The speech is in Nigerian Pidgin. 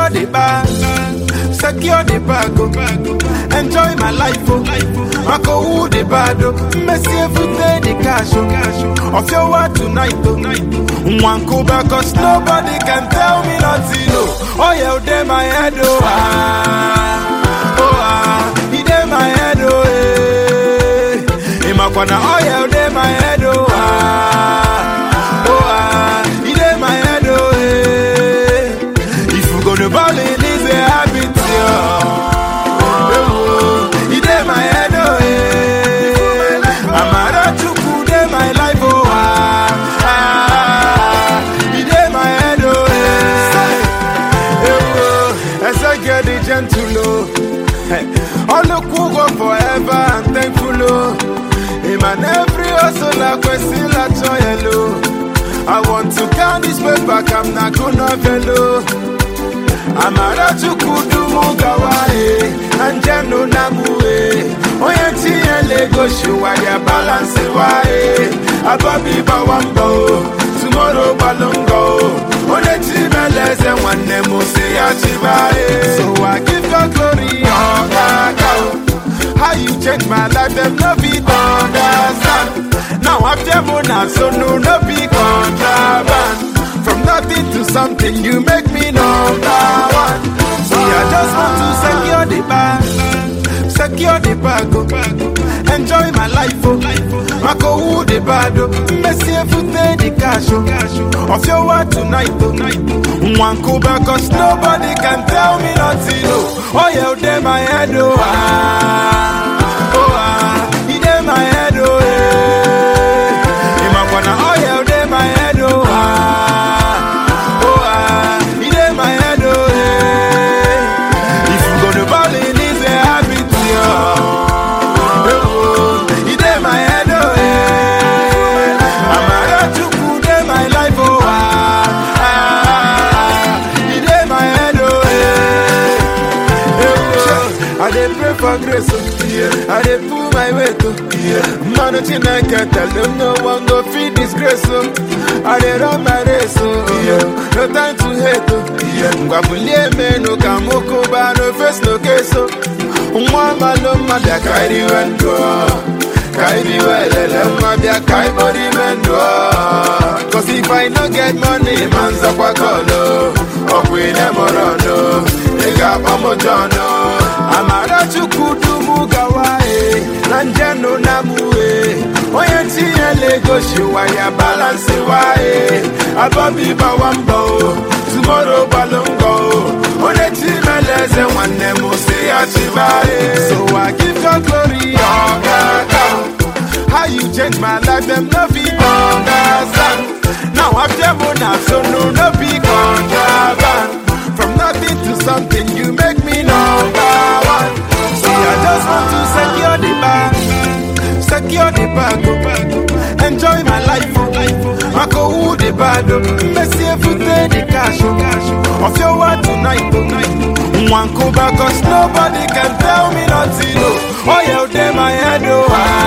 secure the bag, secure the bag, oh. enjoy my life, oh. Mako who the bad, oh. Messi every day the cash, oh. Of your word tonight, oh. One Cuba, cause nobody can tell me nothing, oh. Oh yeah, oh, they my head, oh. Ah, oh ah, he dey my head, oh. Eh. Imakwana, oh yeah, oh, they my head, oh. Ah, oh ah, he dey my head, oh. Eh. If you go to bowling, it's a habit, yeah. Oh, he dey my head, oh, eh. Amara Chukwu dey my life, oh, ah, ah. He dey my head, oh, eh. Eh, oh, as I get the gentle, oh. Hey, all the cool go forever and thankful, oh. Him and every hustle, like question, like joy, hello. I want to count this paper, I'm not gonna fellow. amara chukwu dumu gawa e anjenu namu e onye tinye ego shiwa ya balansi wa e ababi gbawa mbọ o tumoro gbalụ ngọ o onye chimeleze nwanne m si ya chiba e so I give your glory ọkaka o how you change my life dem no fit understand now after mona so no no be contraband From nothing to something, you make me number one. See, I just want to secure the bag, secure the bag, oh. enjoy my life, oh. Mako who the bad, oh. Messi every day the cash, oh. Of your word tonight, oh. One Cuba, cause nobody can tell me nothing, oh. Oh yeah, they my head, oh. Ah, oh ah, he dey my head, oh. Eh. Imakwana, oh yeah, they my head, oh. Ah, oh ah, he dey my head, oh. Eh. If you go to bowling, it's a habit, yeah. Oh, he dey my head, oh. Eh. Amara Chukwu dey my life, oh. Ah, ah, he dey my head, oh. Eh. Oh, I dey pray for grace, oh. I dey pull my weight, oh. Manu Chineke tell them no one go feed this grace, oh. I dey run my race, oh. No time to hate, oh. Ngwabulie menu ka mokoba no face no case, oh. Nwa malo mabia kairi wendo, kairi welele mabia kai body mendo. Cause if I no get money, manza kwa kolo. Okwine morono, nigga pamojono. Amara chukwu dumu gawa e, na njenu namu e. Onye tinye ego shiwa ya balansi wa e. Abobi bawa mbọ o, tomorrow gbalụ o. Onye chimeleze nwanne m si ya chiba e. So I give your glory ọkaka o. How you change my life, them no fit understand. Now after mona so no no be contraband. From nothing to something, you make me number one. See, I just want to secure the bag, secure the bag, oh. enjoy my life, oh. Mako who the bad, oh. Messi every day the cash, oh. Of your word tonight, oh. One Cuba, cause nobody can tell me nothing, oh. Oh yeah, they my head, oh. Ah,